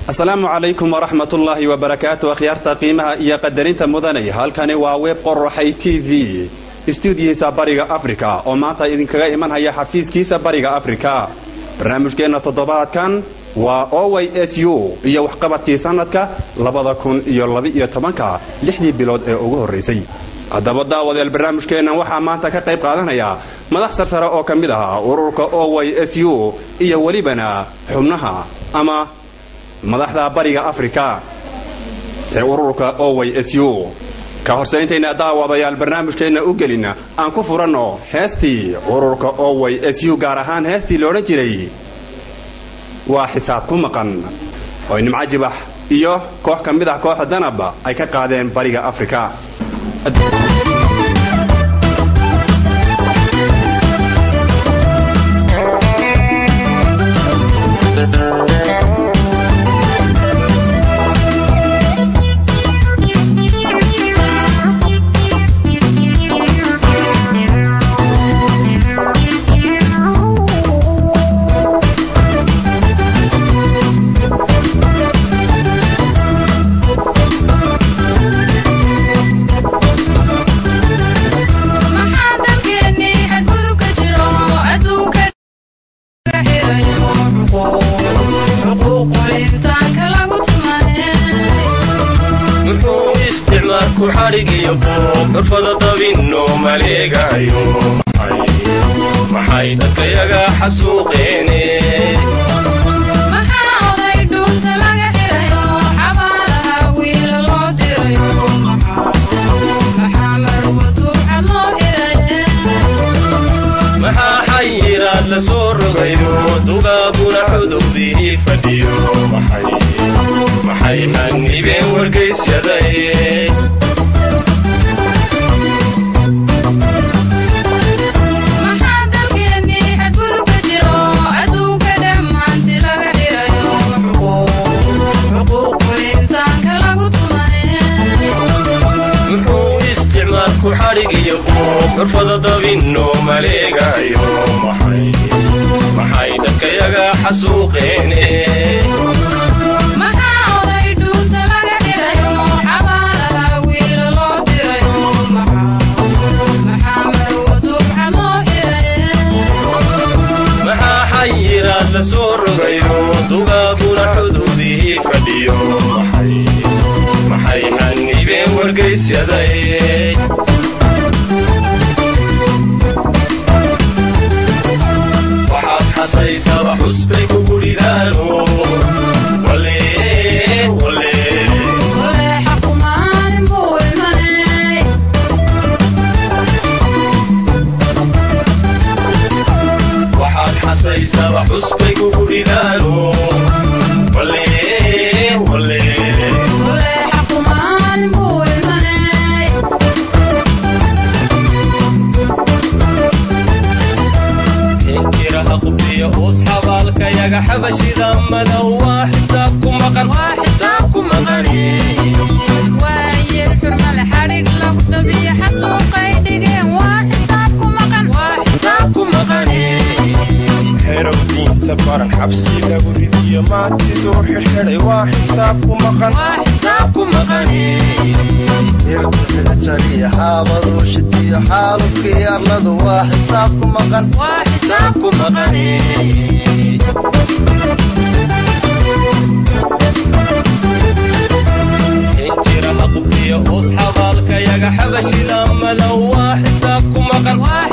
asalaamu calaykum waraxmat ullaahi wabarakaatu akhyaarta qiimaha iyo qadarinta mudanay halkani waa web qoraxay t v istuudiyihiisa bariga afrika oo maanta idinkaga imanhaya xafiiskiisa bariga afrika barnaamijkeenna toddobaadkan waa oway s u iyo waxqabadkii sannadka labada kun iyo labaiyo tobanka lixdii bilood ee ugu horraysay haddaba daawadeel barnaamijkeennan waxaa maanta ka qayb qaadanaya madax sarsare oo ka mid ah ururka oway s u iyo welibana xubnaha ama madaxda bariga afrika ee ururka oway s u ka horsayntaynaa daawadayaal barnaamijkeenna u gelina aan ku furanno heestii ururka oway s u gaar ahaan heestii loodhan jiray waa xisaab ku maqan oo nimco jibax iyo koox ka mid ah kooxda danab ay ka qaadeen bariga afrika xurfada dabinno maleegayo maxay dadkayaga xasuuqeene maxaa xayiraad la soo rogayo dugaaguna cudubdii fadhiyo maxay xanibeen wargaysyadae xurfada dabinno maleegayo maxay dadkayaga xasuuqeene maxaa xayiraad la soo rogayo dugaaguna xududii fadhiyo maxay xanibeen wargaysyadae xasaysaba xusbay kugu ridaano waxaad xasaysaba xusbay kugu ridaano osxabaalkayaga xabashida madow waa xisaab ku maqan xerow diinta baran xabsi lagu ridiyo maantiduu xirxidhay waa xisaab ku maqanirkuxida jariya xaabaduu shidiyo xaalubkii arladu waa xisaab ku maqan injira haqubtiyo osxabaalkayaga xabashida madow waa xisaab ku maqan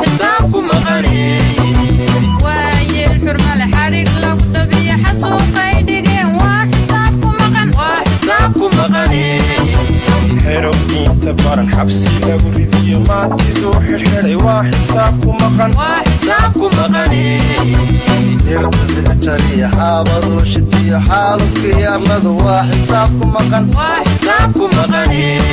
xerow diinta baran xabsi lagu ridiyo maantiduu xirxidhay waa xisaab ku maqanirkuxida jariya xaabaduu shidiyo xaalubkii arladu waa xisaab ku maqan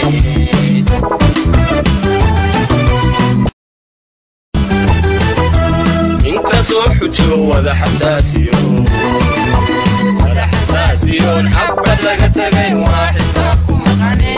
inkasoo xujo wada xasaasiyoon xabad laga tagay waa xisaab ku maqane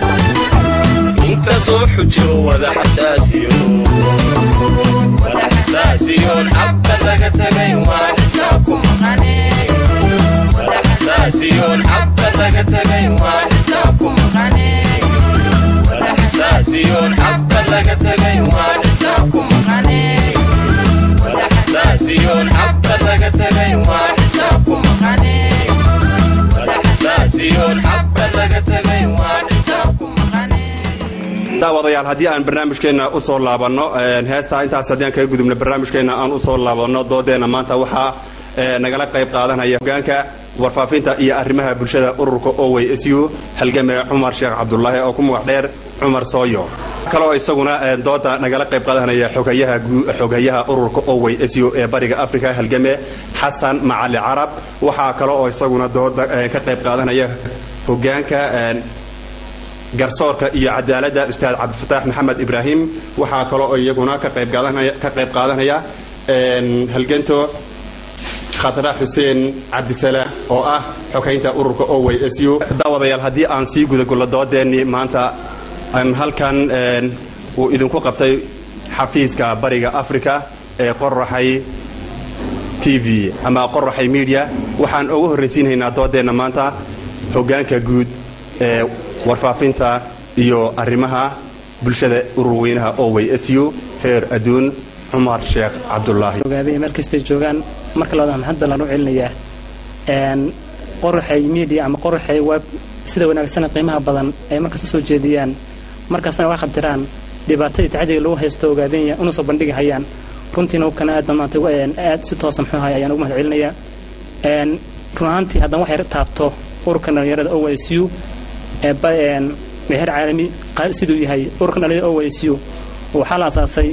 inkasoo xujo wada xasaasiyo xasaasiyoon xabad laga tagayn waa xisaab ku maqane wada xasaasiyoon xabad laga tagayn waa xisaab ku maqane wada xasaasiyoon xabad laga tagayn waa xisaab ku maqane wada xasaasiyoon xabad laga tagayn waa xisaab ku maqane wada xasaasiyoon xabad laga tagayn waa xisaab ku maqane daawadayaal haddii aan barnaamijkeenna u soo laabanno heestaa intaas haddii aan kaga gudubno barnaamijkeenna aan u soo laabanno doodeenna maanta waxaa nagala qayb qaadanaya hogaanka warfaafinta iyo arrimaha bulshada ururka owey s u halgame cumar sheekh cabdulaahi oo ku magac dheer cumar sooyo kaloo isaguna dooda nagala qayb qaadanaya xogayaha ururka owey s u ee bariga africa halgame xasan macali carab waxaa kale oo isaguna dooda ka qayb qaadanaya hogaanka garsoorka iyo cadaaladda ustaad cabdifataax maxamed ibraahim waxaa kaloo iyaguna ka qayb qaadanaya halganto khadra xuseen cabdisalaam oo ah xogaynta ururka owey s u daawadayaal haddii aan sii gudagullo doodeennii maanta aan halkan uu idinku qabtay xafiiska bariga africa ee qoraxay t v ama qoraxay media waxaan ugu horraysiinhaynaa doodeenna maanta hogaanka guud ee warfaafinta iyo arrimaha bulshada ururweynaha owey s u heer adduun cumar sheekh cabdulaahi ogaadaya meel kastay joogaan marka labaad maxad ballaan u celinayaa qoraxay media ama qoraxay web sida wanaagsana qiimaha badan ay markasta soo jeediyaan markaasna waa qabtiraan dhibaatadii tacadiga lagu haysto ogaadanya una soo bandhigi hayaan runtiina kana aad maanta aad si toosa muxuu ahay ayaan ugu mahad celinayaa run ahaantii haddana waxay taabto ururka dhalinyarada o s u meher caalami siduu yahay ururka dhalinyarada o s u waxaa la asaasay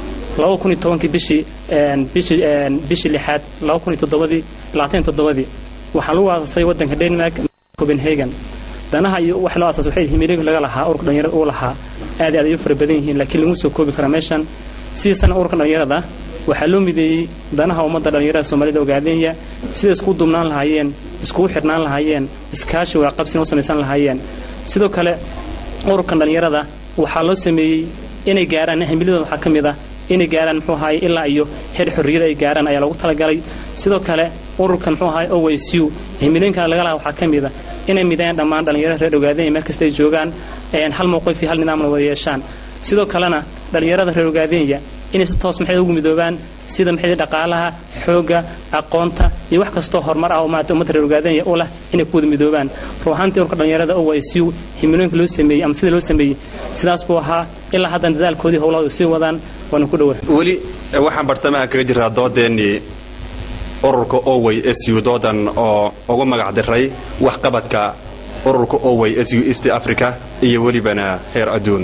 bishii bishii lixaad ii waxaa lagu aasasay wadanka denmark copenhagen danaha iyo wax loo asaasay waxay himilig laga lahaa ururka dhalinyarada uu lahaa aad aad ay u fara badan yihiin laakiin lagu soo koobi kara meeshan sidiisana ururka dhalinyarada waxaa loo mideeyey danaha ummadda dhalinyarada soomaalida ogaadenya siday iskugu duubnaan lahaayeen iskugu xidhnaan lahaayeen iskaashi waaqabsina u samaysan lahaayeen sidoo kale ururkan dhalinyarada waxaa loo sameeyey inay gaaraan himiladooda waxaa ka mid ah inay gaaraan muxuu ahaay ilaa iyo heer xorriyada ay gaaraan ayaa loogu talagalay sidoo kale ururkan muxuu ahaay o s u himilooyinkan laga laha waxaa ka mid a inay mideeyaan dhammaan dhalinyarada reer ogaadenya meel kasta ay joogaan hal mowqif iyo hal nidaamna wada yeeshaan sidoo kalena dhalinyarada reer ogaadenya inay si toos maxay ugu midoobaan sida maxay dhaqaalaha xoogga aqoonta iyo wax kastoo horumar ah oo maarata ummadda reer ogaadanya u leh inay ku wada midoobaan ruuxaantii urka dhalinyarada o s u himilooyinka loo sameeyey ama sida loo sameeyey sidaas buu ahaa ilaa haddana dadaalkoodii howlahooda sii wadaan waana ku dhowa weli waxaan bartamaha kaga jiraa doodeennii ururka owey s u doodan oo ugu magac diray waxqabadka ururka owey s u east africa iyo welibana heer adduun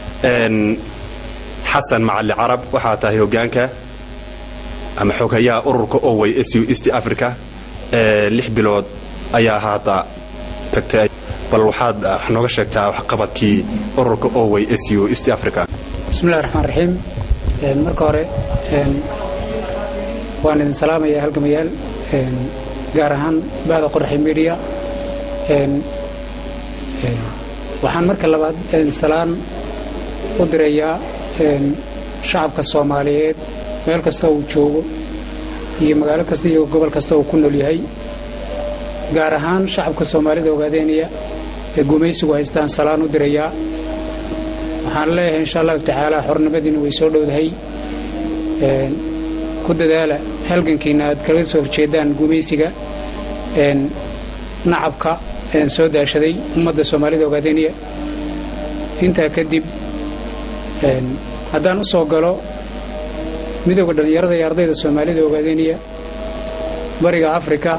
xasan macali carab waxaa tahay hogaanka ama xogayaha ururka owey s u east africa lix bilood ayaa haata tagtay bal waxaad nooga sheegtaa waxqabadkii ururka owey s u east africa bismillahi raxmaan raxiim marka hore waan idin salaamayaa halgamayaal gaar ahaan bahda qoraxi media waxaan marka labaad salaan u dirayaa shacabka soomaaliyeed meel kasta uu joogo iyo magaalo kasta iyo gobol kasta uu ku nool yahay gaar ahaan shacabka soomaalida ogaadeynaya ee gumaysigu haystaan salaan u dirayaa waxaan leeyahay insha allahu tacaala xornimadiina way soo dhowdahay ku dadaala halgankiina aad kala soo horjeedaan gumaysiga nacabka soo daashaday ummadda soomaalida ogaadeynaya intaa kadib haddaan u soo galo midooda dhallinyarada iyo ardayda soomaalida ogaadeynaya bariga afrika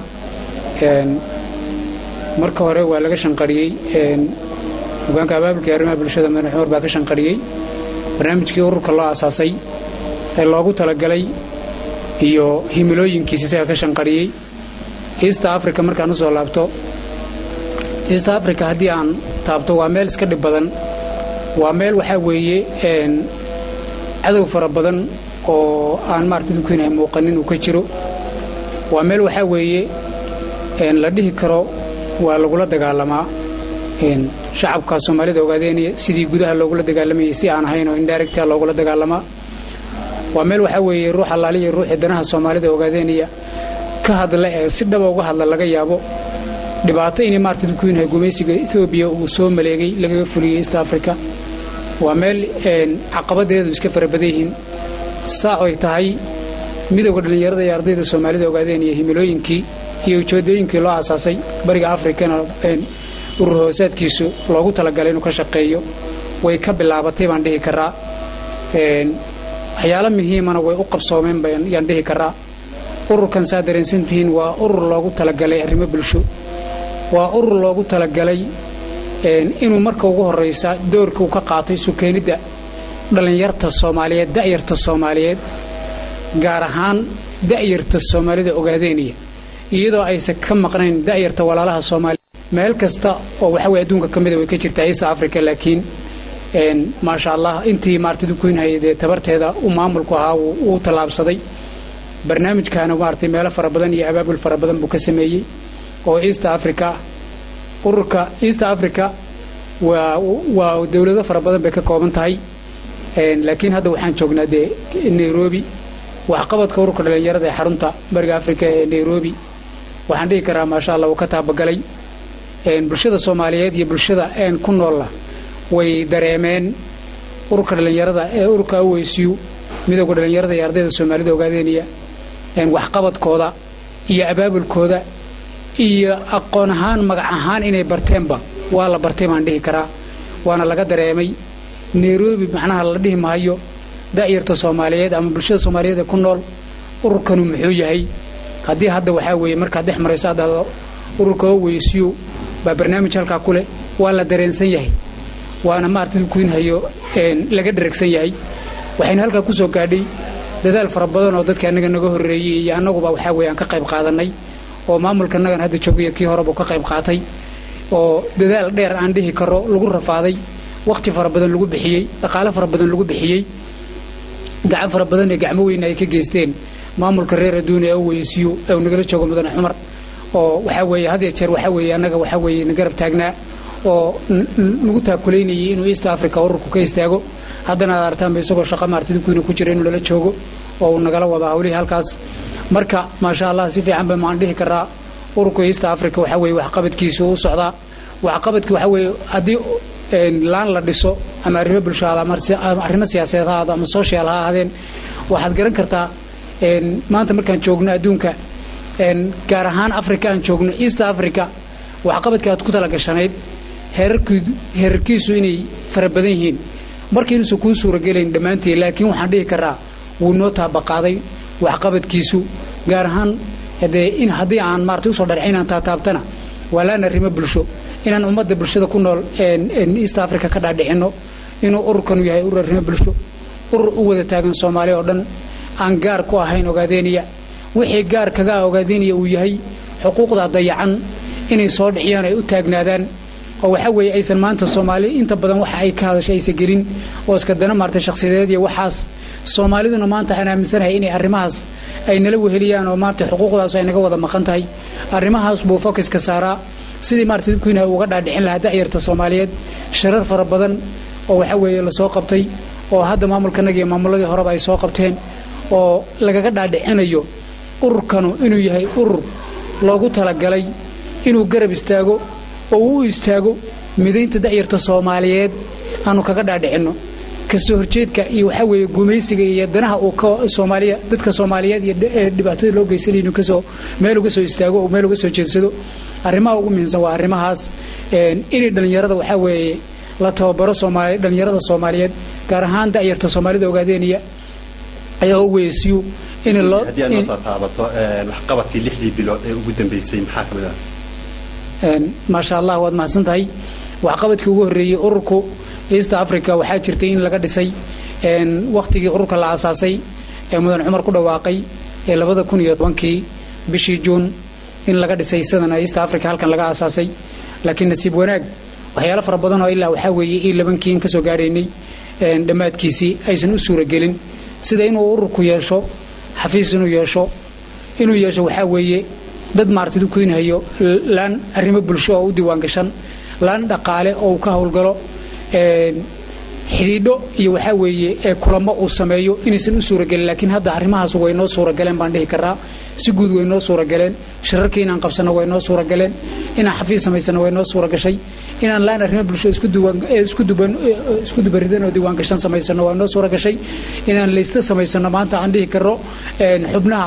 marka hore waa laga shanqariyey hogaanka abaabulkai arrimaha bulshada madax cumar baa ka shanqariyey barnaamijkii ururka loo asaasay ee loogu talagalay iyo himilooyinkiisa isaga ka shanqariyey east africa markaan u soo laabto east africa haddii aan taabto waa meel iska dhib badan waa meel waxaa weeye cadow fara badan oo aan maarata dulkiina muuqanin uu ka jiro waa meel waxaa weeye la dhihi karo waa lagula dagaalamaa shacabka soomaalida ogaadeynaya sidii gudaha loogula dagaalamayay si aan ahayn oo indhaarigta loogula dagaalamaa waa meel waxaa weeye ruux allaaliya ruuxii danaha soomaalida ogaadeenaya ka hadla ee si dhaba uga hadla laga yaabo dhibaato inay maarta dadku yahay gumaysiga etoobiya uu soo maleegay lagaga fuliyey east africa waa meel caqabadeedu iska fara badan yihiin saa ay tahay midowda dhallinyarada iyo ardayda soomaalida ogaadeen iyo himilooyinkii iyo ujeedooyinkii loo aasaasay bariga afrikana urur hoosaadkiisu loogu talagalay inuu ka shaqeeyo way ka bilaabatay baan dhihi karaa waxyaalo muhiimana way u qabsoomeen yaan dhihi karaa ururkan saa dareensantihiin waa urur loogu talagalay arrimo bulsho waa urur loogu talagalay inuu marka ugu horraysa doorka uu ka qaato isu keenidda dhallinyarta soomaaliyeed da'yarta soomaaliyeed gaar ahaan da'yarta soomaalida ogaadeenaya iyadoo aysan ka maqnayn da'yarta walaalaha soomaaliya meel kasta oo waxa weye adduunka ka mida way ka jirtaa east africa laakiin maasha allah intii maarata dukuynhaya dee tabarteeda uu maamulku ahaa wuu tallaabsaday barnaamijkaana maaragtay meelo fara badan iyo abaabul fara badan buu ka sameeyey oo east africa ururka east africa waa waa dowlado fara badan bay ka kooban tahay laakiin hadda waxaan joognaa dee nairobi waxqabadka ururka dhallinyarada ee xarunta bariga africa ee nairobi waxaan dhihi karaa maasha allah wuu ka taabagalay bulshada soomaaliyeed iyo bulshada ku noolla way dareemeen ururka dhallinyarada ee ururka aweysiyu midowga dhallinyarada iyo ardayda soomaalida ogaadeenaya waxqabadkooda iyo abaabulkooda iyo aqoon ahaan magac ahaan inay barteenba waa la bartay baan dhihi karaa waana laga dareemay nairobi macnaha la dhihi maayo da'yarta soomaaliyeed ama bulshada soomaaliyeed ee ku nool ururkanu muxuu yahay haddii hadda waxaa weeye markaad dhex marayso aad dhahdo ururka oweysiyu baa barnaamij halkaa ku leh waa la dareensan yahay waana maarata kuinhayo laga dheragsan yahay waxaynu halkaa ku soo gaadhay dadaal fara badan oo dadka annaga naga horreeyey iyo annaguba waxaa weeye aan ka qayb qaadannay oo maamulka annagan hadda joogaya kii horeba ka qayb qaatay oo dadaal dheer aan dhihi karo lagu rafaaday wakhti fara badan lagu bixiyey dhaqaale fara badan lagu bixiyey gacan fara badan ee gacmo weyna ay ka geysteen maamulka reer adduun ee oweysiyu ee uu nagala joogo mudane cumar oo waxaa weeye had iyo jeer waxaa weeye annaga waxaa weeye na garab taagnaa oo nagu taakulaynayay inuu east africa ururku ka istaago haddana aad artaanba isagoo shaqa maarta dibkuina ku jira inuu lala joogo oo uu nagala wada hawlihii halkaas marka maasha allah si fiican ba maan dhihi karaa ururka east africa waxaa weeye waxqabadkiisu u socdaa waxqabadki waxaa weeye haddii laan la dhiso ama arrimo bulshada ama arrimo siyaasadeed ha ahaado ama social ha ahaadeen waxaad garan kartaa maanta markaan joogno adduunka gaar ahaan africa aan joogno east africa waxqabadkii aad ku talagashanayd heerarkiisu inay fara badan yihiin marka inuusan kuu suuragelayn dhammaantii laakiin waxaan dhihi karaa wuu noo taabaqaaday waxqabadkiisu gaar ahaan dee haddii aan maarata usoo dharci inaan taataabtana waa laan arrimo bulsho inaan ummadda bulshada ku nool east africa ka dhaadhicinno inuu ururkanu yahay urur arrimo bulsho urur u wada taagan soomaaliya oo dhan aan gaar ku ahayn ogaadeeniya wixii gaar kaga ah ogaadeeniya uu yahay xuquuqda dayacan inay soo dhiciyaan ay u taagnaadaan oo waxaa weeye aysan maanta soomaali inta badan waxa ay ka hadashay aysan gelin oo iska dana maartay shakhsiyadeed iyo waxaas soomaaliduna maanta aan aaminsanahay inay arrimahaas ay nala weheliyaan oo maartay xuquuqdaas ay naga wada maqan tahay arrimahaas buu focuska saaraa sidii maarata dibkuina uga dhaadhicin lahaa da'yarta soomaaliyeed sharar fara badan oo waxaa weeye lasoo qabtay oo hadda maamulkanaga iyo maamuladii horeba ay soo qabteen oo lagaga dhaadhicinayo ururkanu inuu yahay urur loogu talagalay inuu garab istaago oo uu u istaago midaynta da'yarta soomaaliyeed aanu kaga dhaadhicinno kasoo horjeedka iyo waxaa weeye gumaysiga iyo danaha uu ka soomaaliya dadka soomaaliyeed iyo dhibaatada loo geysanay inuu kasoo meel uga soo istaago oo meel uga soo jeedsado arrimaha ugu muhiimsan waa arrimahaas inay dhallinyarada waxaa weeye la tababaro soomaali dhallinyarada soomaaliyeed gaar ahaan da'yarta soomaalida ogaadeeniya ayaa u weysiyu in loo haddii aad noo taataabato waxqabadkii lixdii bilood ee ugu dambeysay maxaa ka mid ah maasha allah waad mahadsan tahay waxqabadkii ugu horreeyey ururku east africa waxaa jirtay in laga dhisay wakhtigii ururka la aasaasay ee mudan cumar ku dhawaaqay ee labada kun iyo tobankii bishii juun in laga dhisay sidana east africa halkan laga aasaasay laakiin nasiib wanaag waxyaalo fara badan oo ilaa waxaa weeye ii labankii in ka soo gaadhaynay dhammaadkiisii aysan u suuragelin sida inuu ururku yeesho xafiis inuu yeesho inuu yeesho waxaa weeye dad maartid u keenhayo laan arrimo bulsho oo u diiwaan gashan laan dhaqaale oo uu ka howlgalo xidhiidho iyo waxaa weeye ee kulamo uu sameeyo inaysan u suuragelin laakiin hadda arrimahaas way noo suuragaleen baan dhihi karaa si guud way noo suuragaleen shirarkii inaan qabsanno way noo suuragaleen inaan xafiis samaysano way noo suuragashay inaan laan arrimo bulshada isku duwan isku duban isku dubaridan oo diiwaan gashan samaysano waa noo suuragashay inaan laysta samaysano maanta aan dhihi karo xubnaha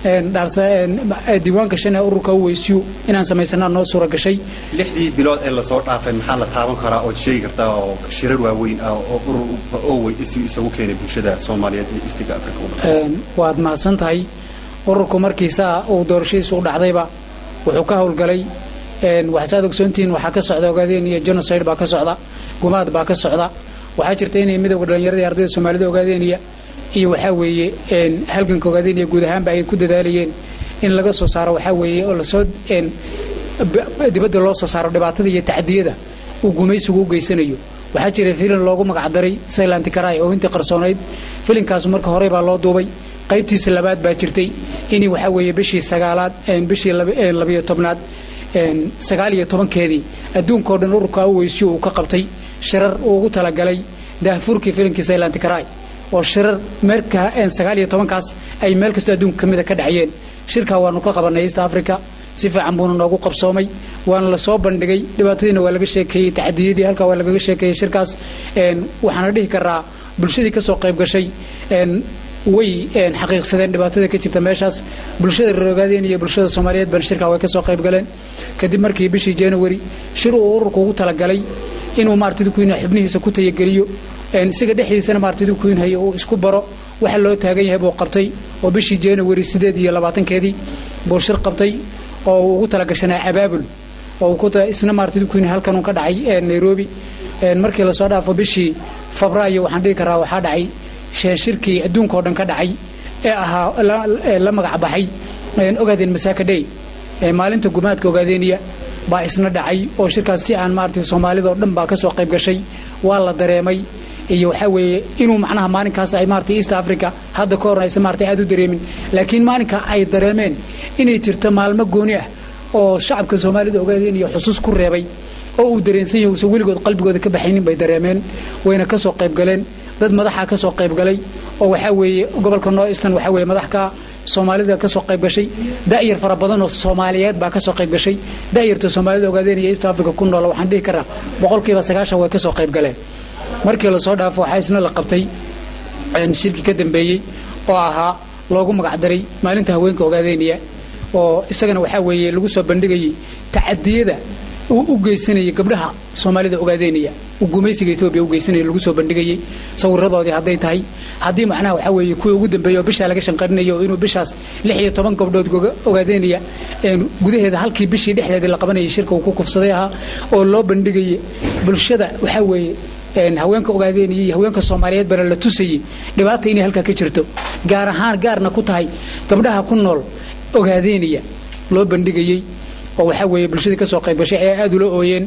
diiwaan gashan ee ururka uweysiyu inaan samaysanaa noo suura gashay lixdii bilood ee lasoo dhaafay maxaa la taaban karaa ood sheegi kartaa oo shirar waaweyn ah oo urur owey isu isagu keenay bulshada soomaaliyeed iyo istiga afrika waad mahadsan tahay ururku markiisaa uu doorashadiisa u dhacdayba wuxuu ka howlgalay waxaad ogsoontihiin waxaa ka socda ogaadeen iyo genocide baa ka socda gumaad baa ka socda waxaa jirta inay midowga dhallinyarada ardayda soomaalida ogaadeeniya iyo waxaa weeye halganka ogaadeeniya guud ahaanba ay ku dadaalayeen in laga soo saaro waxaa weeye oo lasoo dibadda loo soo saaro dhibaatada iyo tacdiyada uu gumaysigu u geysanayo waxaa jira filin loogu magacdaray saylantikaraay oo intii qarsoonayd filinkaas marka horey baa loo duubay qaybtiisa labaad baa jirtay in waxaa weeye bishii sagaalaad bishii labiyo tobnaad sagaal iyo tobankeedii adduunkao dhan ururka aweysiyo uu ka qabtay shirar uu ugu talagalay daahfurkii filinkii saylantikaraay oo shirar meerka sagaal iyo tobankaas ay meel kastoo adduunka ka mida ka dhacayeen shirkaa waanu ka qabanay east africa si fiican buuna noogu qabsoomay waana lasoo bandhigay dhibaatadiina waa laga sheekeeyey tacadiyadii halkaa waa lagaga sheekeeyey shirkaas waxaana dhihi karaa bulshadii kasoo qayb gashay way xaqiiqsadeen dhibaatada ka jirta meeshaas bulshada reerogaadeen iyo bulshada soomaaliyeed bana shirkaa way kasoo qayb galeen kadib markii bishii january shir uu ururku ugu talagalay inuu maarata dukuyn xubnihiisa ku tayageliyo isaga dhexdiisana maarata dukuynhayo uu isku baro waxa loo taagan yahay buu qabtay oo bishii january sideed iyo labaatankeedii buu shir qabtay oo uu ugu talagashanaa abaabul oo isna maarata dukuyn halkan uu ka dhacay nairobi markii lasoo dhaafo bishii febraayo waxaan dhihi karaa waxaa dhacay shirkii adduunkao dhan ka dhacay ee ahaa la magac baxay ogaadeen masaaka dhey maalinta gumaadka ogaadeeniya baa isna dhacay oo shirkaas si aan maarata soomaalidao dhan baa kasoo qayb gashay waa la dareemay iyo waxaa weeye inuu macnaha maalinkaas ay maarata east africa hadda ka horna aysan maarata aad u dareemin laakiin maalinka ay dareemeen inay jirto maalmo gooni ah oo shacabka soomaalida ogaadeeniya xusuus ku reebay oo uu dareensan yahay uusan weligood qalbigooda ka baxaynin bay dareemeen wayna kasoo qayb galeen dad madaxa ka soo qayb galay oo waxaa weeye gobolka noo eastern waxaa weeye madaxka soomaalida ka soo qayb gashay da'yar fara badan oo soomaaliyeed baa ka soo qayb gashay da'yarta soomaalida ogaadeen iyo east africa ku nool waxaan dhihi karaa boqolkiiba sagaashan way ka soo qayb galeen markii lasoo dhaafo waxaa isna la qabtay shirki ka dambeeyey oo ahaa loogu magacdaray maalinta haweenka ogaadeeniya oo isagana waxaa weeye lagu soo bandhigayay tacadiyada uu u geysanayay gabdhaha soomaalida ogaadeynaya uu gumaysiga etoobiya u geysanaya lagu soo bandhigayay sawiradoodii hadday tahay haddii macnaha waxaa weeye kuwii ugu dambeeya oo bishaa laga shanqarinayo oo inuu bishaas lix iyo toban gabdhood ogaadeynaya gudaheeda halkii bishii dhexdeedii la qabanayay shirka uu ku kufsaday ahaa oo loo bandhigayay bulshada waxaa weeye haweenka ogaadeynaya iyo haweenka soomaaliyeed bana la tusayay dhibaata inay halkaa ka jirto gaar ahaan gaarna ku tahay gabdhaha ku nool ogaadeynaya loo bandhigayey oo waxaa weeye bulshadii ka soo qayb gashay ayaa aad ula ooyeen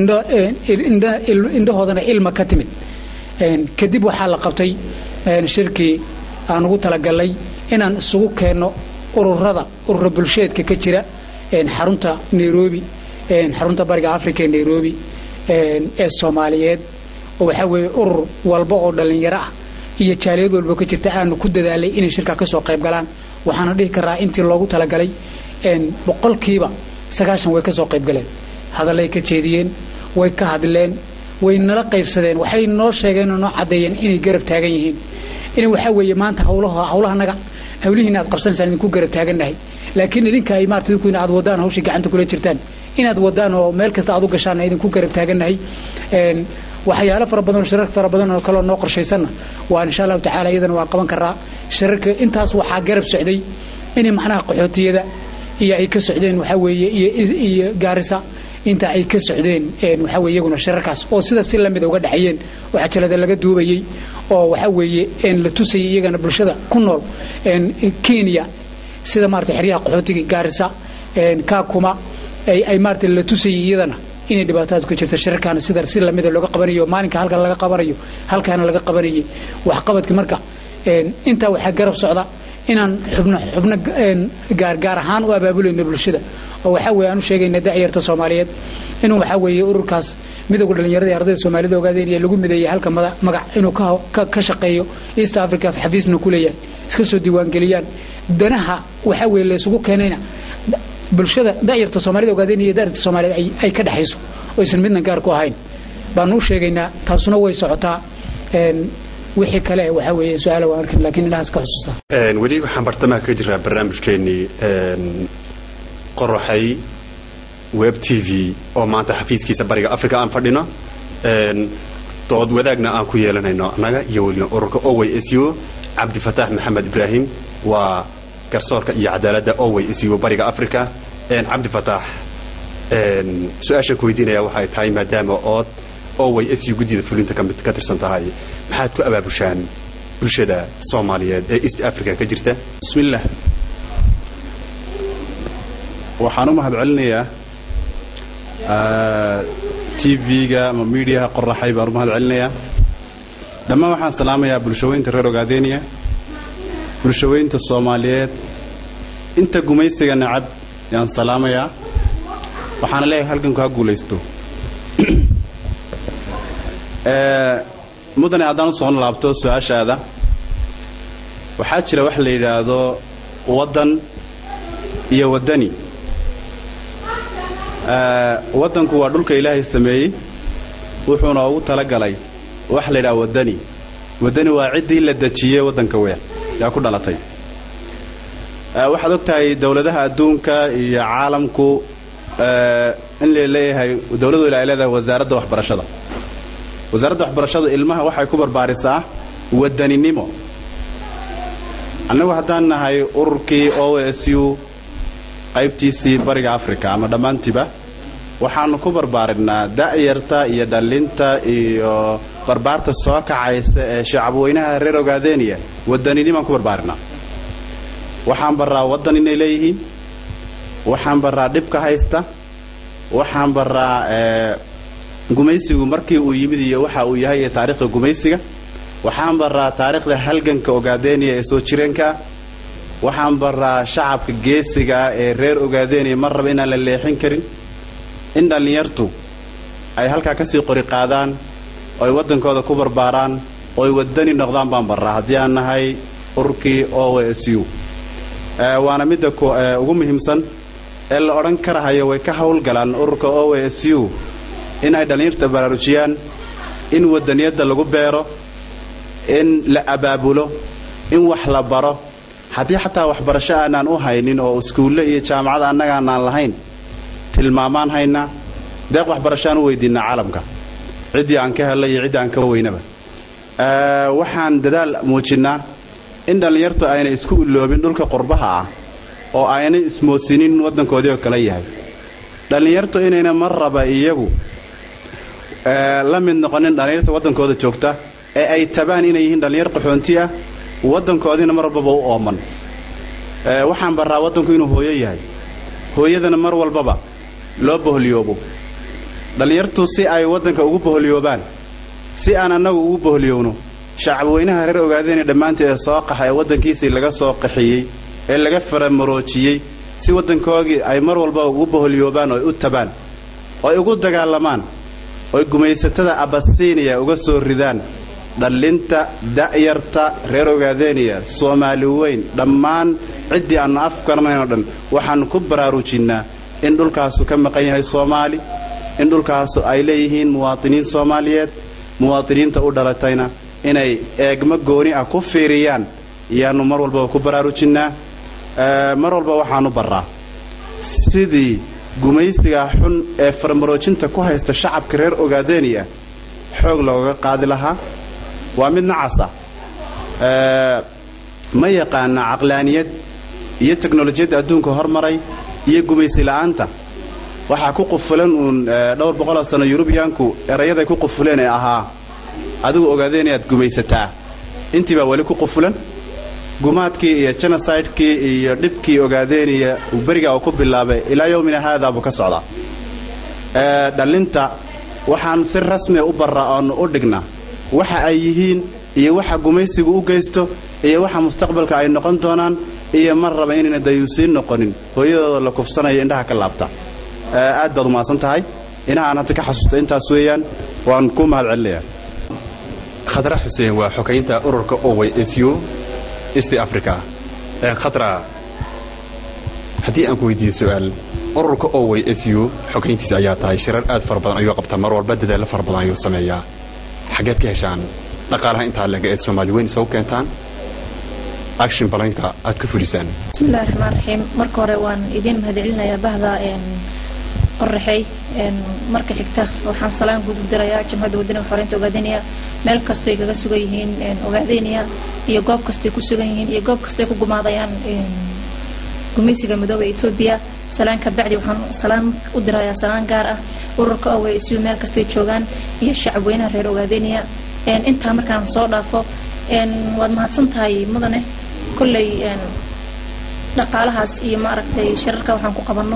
indhahoodana ilma ka timid kadib waxaa la qabtay shirkii aan ugu talagalnay inaan isugu keenno ururada urura bulsheedka ka jira xarunta nairobi xarunta bariga africa ee nairobi ee soomaaliyeed oo waxaa weeye urur walba oo dhallinyaro ah iyo jaaliyad walba ka jirta aanu ku dadaalay inay shirkaa ka soo qayb galaan waxaana dhihi karaa intii loogu talagalay boqolkiiba sagaashan way ka soo qayb galeen hadallay ka jeediyeen way ka hadleen way nala qaybsadeen waxay noo sheegeen oo noo caddeeyeen inay garab taagan yihiin in waxaa weeye maanta hawlaha hawlahanaga hawlihiina aad qabsanaysaan idinku garab taagannahay laakiin idinka ay maarata idinku inaad wadaan hawshii gacanta kula jirtaan inaad wadaan oo meel kasta aad u gashaan idinku garab taagannahay waxyaalo fara badan oo shirar fara badan oo kaloo noo qorshaysanna waa insha allahu tacaala iyadana waan qaban karaa shirarka intaas waxaa garab socday inay macnaha qaxootiyada iyo ay ka socdeen waxaa weeye iyo gaarisa inta ay ka socdeen waxaa weye iyaguna shirarkaas oo sida si lamida uga dhexeeyeen oo cajalada laga duubayey oo waxaa weeye la tusayay iyagana bulshada ku nool kenya sida maarata xeryaha qaxootiga gaarisa kaakuma ay maarata la tusayay iyadana inay dhibaatadaas ku jirto shirarkaana sida si lamida looga qabanayo maalinka halkan laga qabanayo halkaana laga qabanayay waxqabadka marka intaa waxaa garab socda inaan xubno xubno gaargaar ahaan u abaabulayno bulshada oo waxaa weeye aan u sheegayna da'yarta soomaaliyeed inuu waxaa weeye ururkaas midowga dhallinyarada ee ardayda soomaalida ogaadeenaya lagu mideeyay halka mada- magac inuu ka ho- ka ka shaqeeyo east africa xafiisna ku leeyahay iska soo diiwaangeliyaan danaha waxaa weeye la isugu keenayna da- bulshada da'yarta soomaalida ogaadeenaya iyo da'yarta soomaalida ay- ay ka dhexayso oo aysan midna gaar ku ahayn baanu u sheegaynaa taasuna way socotaa een, wixii kale waxaa weeye su-aala waan arkin laakiin indhahaas ka xusuustaa Een, weli waxaan bartamaha ka jiraa barnaamijkeenii een, qoraxay web t v oo maanta xafiiskiisa bariga africa aan fadhino een, dood wadaagna aan ku yeelanayno annaga iyo weliba ururka oway s u cabdifataax maxamed ibraahim waa garsoorka iyo cadaaladda oway s u bariga africa een, cabdifataax een, su-aashaan ku weydiinaya waxay tahay maadaama ood oway s u guddida fulinta ka mid ka tirsan tahay maxaad ku abaabushaan bulshada soomaaliyeed ee east africa ka jirta bismillaah waxaan u mahad celinayaa tv-ga ama miidiyaha qoraxay baan u mahad celinayaa dhammaan waxaan salaamayaa bulshaweynta reer ogaadeniya bulshaweynta soomaaliyeed inta gumaysiga nacab yaan salaamayaa waxaana leeyahay halganku ha guulaysto Ee, mudane haddaan u soo laabto su-aashaada waxaa jira wax la yidhaahdo waddan iyo waddani Ee, waddanku waa dhulka ilaahay sameeyey wuxuuna ugu talagalay wax la yidhaha waddani waddani waa ciddii la dejiyey waddanka weer yaa ku dhalatay Ee, waxaad og tahay dowladaha adduunka iyo caalamku ee, in la leeyahay dowladu ay leedahay wasaaradda waxbarashada wasaaradda waxbarashadu ilmaha waxay ku barbaarisaa wadaninimo annagu haddaan nahay ururkii o s u qaybtiisii bariga africa ama dhammaantiiba waxaanu ku barbaarinaa da'yarta iyo dhallinta iyo barbaarta soo kacaysa ee shacabweynaha reer ogaadeniya wadaninimoaan ku barbaarinaa waxaan baraa waddan inay leeyihiin waxaan baraa dhibka haysta waxaan baraa ee, gumaysigu markii uu yimid iyo waxa uu yahay iyo taariikhda gumaysiga waxaan baraa taariikhda halganka ogaadeniya ee soo jireenka waxaan baraa shacabka geesiga ah ee reer ogaadeniya mar raba inaan la leexin karin in dhallinyartu ay halkaa kasii qori qaadaan oo ay waddankooda ku barbaaraan oo ay wadani noqdaan baan baraa haddii aan nahay ururkii o s u Ee, waana midda ku- ee, ugu muhiimsan ee la odhan karahayo way ka howlgalaan ururka o s u in ay dhallinyarta baraarujiyaan in wadaniyadda lagu beero in la abaabulo in wax la baro haddii xataa waxbarasho aanaan u haynin oo iskuulle iyo jaamacada annaga aanaan lahayn tilmaamaan haynaa deeq waxbarashaan u weydiinaa caalamka ciddii aan ka helay iyo ciddii aan ka weynaba Ee, waxaan dadaal muujinnaa in dhallinyartu ayna isku iloobin dhulka qurbaha ah oo ayna ismoosinin waddankoodii oo kale yahay dhallinyartu inayna mar raba iyagu ee, la mid noqonin dhallinyarta waddankooda joogta ee ay tabaan inay yihiin dhallinyar qaxoonti ah waddankoodiina mar walbaba u ooman Ee, waxaan baraa waddanku inuu hooyo yahay hooyadana mar walbaba loo boholyoobo dhallinyartu si ay waddanka ugu boholyoobaan si aan annagu ugu boholyowno shacabweynaha reer ogaadeenee dhammaantii ee soo qaxa ee waddankiisii laga soo qaxiyey ee laga faramaroojiyey si waddankoogii ay mar walba ugu boholyoobaan oo ay u tabaan oo ay ugu dagaalamaan oo ay gumaysatada abasiiniya uga soo ridaan dhallinta da'yarta reer ogaadeniya soomaali weyn dhammaan ciddii aannu afkarnaynoo dhan waxaannu ku baraarujinnaa in dhulkaasu ka maqan yahay soomaali in dhulkaasu ay leeyihiin muwaadiniin soomaaliyeed muwaadiniinta u dhalatayna inay eegmo gooni ah ku fiiriyaan iyaannu mar walbaba ku baraarujinnaa Ee, mar walba waxaannu barraa sidii gumaysiga xun ee farmaroojinta ku haysta shacabka reer ogaadeniya xoog looga qaadi lahaa waa mid nacasa Ee, ma yaqaana caqlaaniyad iyo teknolojiyadda adduunka hormaray iyo gumaysi la'aanta waxaa ku qufulan uun ee, dhowr boqoloo sano yurubiyaanku erayaday ku qufuleen ee ahaa adigu ogaadeen inaad gumaysataa intii baa weli ku qufulan gumaadkii iyo genocidekii iyo dhibkii ogaadeenaya berigaa uu ku bilaabay ilaa yowmina haadaa buu ka socdaa Ee, dhallinta waxaanu si rasmia u barra oonu u dhignaa waxa ay yihiin iyo waxa gumaysigu u geysto iyo waxa mustaqbalka ay noqon doonaan iyo mar raba inayna dayuusiin noqonin hooyadooda la kufsanayo indhaha ka laabta Ee, aad baad umahadsan tahay inahaan hadda ka xasuusta intaas weeyaan waan ku mahad celinayaa khadra xuseen waa xogaynta ururka oway su east africa ee khadra haddii aan ku weydiiyo su-aal ururka oway su xogayntiisa ayaa tahay shirar aad fara badan ayuu qabtaa mar walba dadaallo fara badan ayuu sameeyaa xaggeed ka heshaan dhaqaalaha intaa lega eed soomaali weyn isagu keentaan action balanka aad ka fulisaan bismillahi raxmaan raxiim marka hore waan idiin mahadcelinayaa bahda qoraxey marka xigta waxaan salaan guud u dirayaa jamhadda wadaniga xoreynta ogaadeniya meel kastoy kaga sugan yihiin ogaadeniya iyo goob kastoy ku sugan yihiin iyo goob kastoy ku gumaadayaan gumeysiga midooba etoobiya salaan ka bacdi waxaan salaan u dirayaa salaan gaar ah ururka owe isu meel kastay joogaan iyo shacab weynaha reer ogaadeniya intaa markaan soo dhaafo waad mahadsan tahay mudane kolley dhaqaalahaas iyo maaragtay shirarka waxaan ku qabanno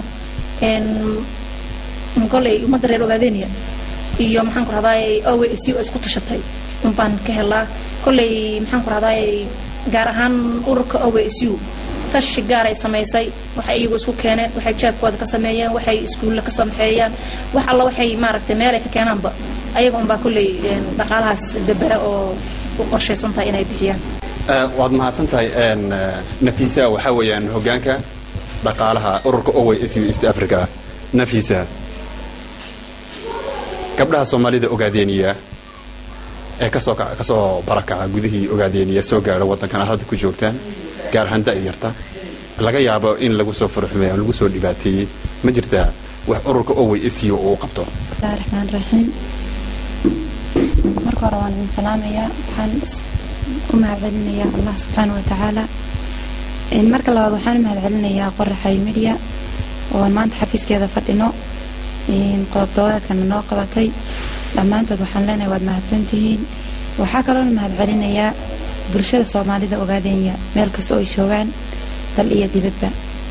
kolley ummadda reer ogaadeniya iyo maxaan ku rahdaay owe isu oo isku tashatay unbaan ka helaa kolley maxaan ku rahdaay gaar ahaan ururka owe isu tashi gaaray samaysay waxay iyagu isku keeneen waxay jaabkooda ka sameeyeen waxay iskuulla ka sameeyaan wax alla waxay maaragtay meelay ka keenaanba ayaga unbaa kolley dhaqaalahaas dabera oo u qorshaysan tahay inay bixiyaan waad mahadsan tahay nafiisa waxaa weeyaan hogaanka dhaqaalaha ururka oway su east africa nafiisa gabdhaha soomaalida ogaadeeniya ee kasoo kasoo barakaca gudihii ogaadeeniya soo gaadha waddankan aad hadda ku joogtaan gaar ahaan da'yarta laga yaabo in lagu soo furxumeeyo ama lagu soo dhibaateeyey ma jirtaa wax ururka oway su uu qabto bismillahi raxmaan raxiim marka hore waan idin salaamayaa waxaan u mahadcelinayaa allah subxaana wa tacaala marka labaad waxaan u mahadcelinayaa qoraxay media oon maanta xafiiskeeda fadhino qodob doodaadkana noo qabatay dhammaantood waxaan leenahay waad mahadsantihiin waxaa kaloona mahadcelinayaa bulshada soomaalida ogaadenya meel kasta oo ay joogaan dal iyo dibadba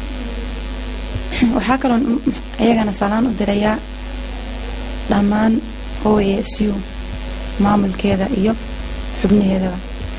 waxaa kaloon iyagana salaan u dirayaa dhammaan oasu maamulkeeda iyo xubnaheedaba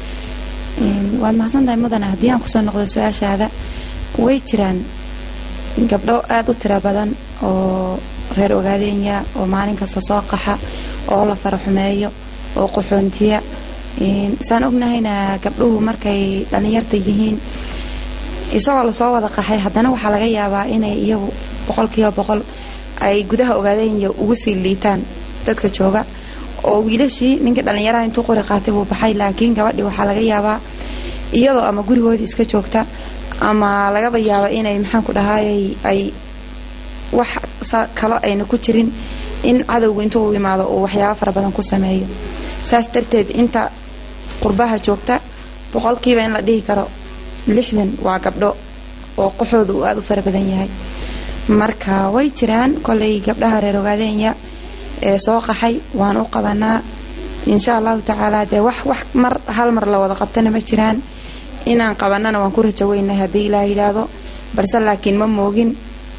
waad mahadsantahay mudane haddii aan kusoo noqdo su-aashaada way jiraan gabdho aada u tiro badan oo reer ogaadenya oo maalin kasta soo qaxa oo la faraxumeeyo oo qaxoontiya saan ognahayna gabdhuhu markay dhallinyarta yihiin isagoo lasoo wada qaxay haddana waxaa laga yaabaa inay iyagu boqolkiiba boqol ay gudaha ogaadenya ugu sii liitaan dadka jooga oo wiilashii ninkii dhallinyaraha intuu qori qaatay buu baxay laakiin gabadhii waxaa laga yaabaa iyadoo ama gurigoodii iska joogta ama lagaba yaaba inay maxaanku dhahaayay ay wax kalo ayna ku jirin in cadowga intuu u imaado uu waxyaabo fara badan ku sameeyo saas darteed inta qurbaha joogta boqolkiiba in la dhihi karo lixdan waa gabdho oo qaxooda uu aada u fara badan yahay marka way jiraan kolay gabdhaha reer ogaadenya ee soo qaxay waan u qabanaa insha allahu tacaala dee wax wax mar hal mar la wada qabtana ma jiraan inaan qabanana waan ku rajo weynahay haddii ilaa yidhaahdo balse laakiin ma moogin